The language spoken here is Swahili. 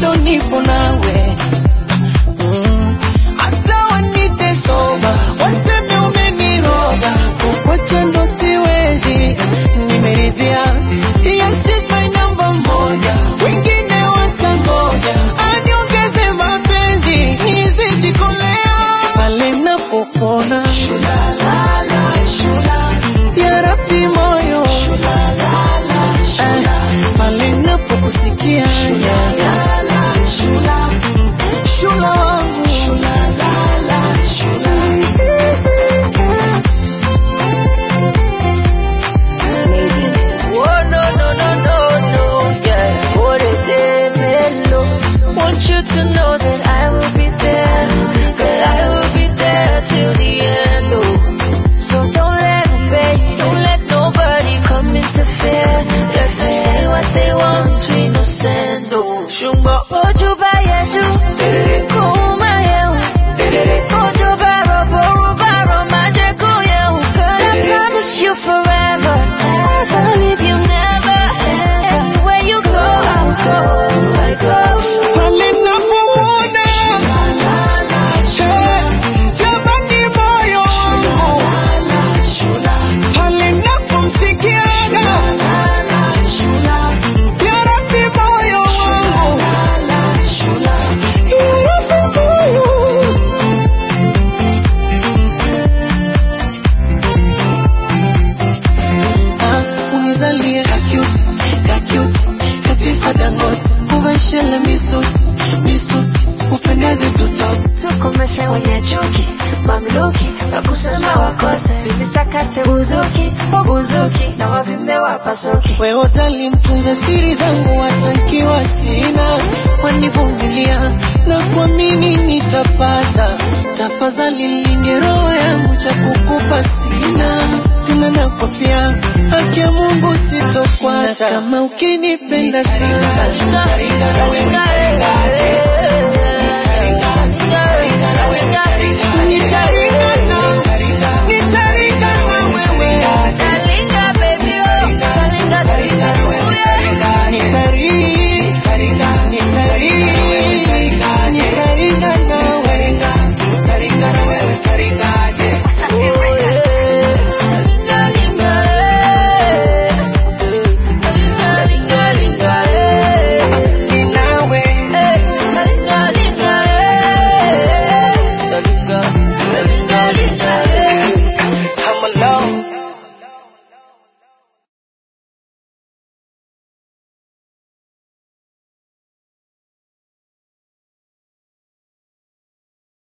bado nipo nawe Mm, hata wanite soba waseme umeniroga kukwacha ndo siwezi nimeridhia yes she's my number moja wengine watangoja aniongeze mapenzi nizidi kolea pale napopona ya Rabbi moyo Eh, pale napokusikia shula wangu Oh no no no no no, yeah. Por mellow. Want you to know that I will be there, that I will be there till the end. Oh, so don't let them beg, don't let nobody come interfere. Let them say what they want, we no send. Oh, shumba oju ba yeju, kuma yehu, oju ba robo roba romaje kuyehu. Girl, I promise you forever, never leave you, never. Anywhere you go, I'll go, I go. pale napomwona Eh, jamani moyo wangu pale napomsikia ya Rabbi moyo wangu ya Rabbi moyo Ah, unizalie kakut kakut katifa dangote uveshele misuti misuti upendeze tutoke tukomeshe wenye chuki mamluki wakusema wakose tulisakate buzuki wabuzuki na wavimbe wapasuki wewe utalimtunza siri zangu hata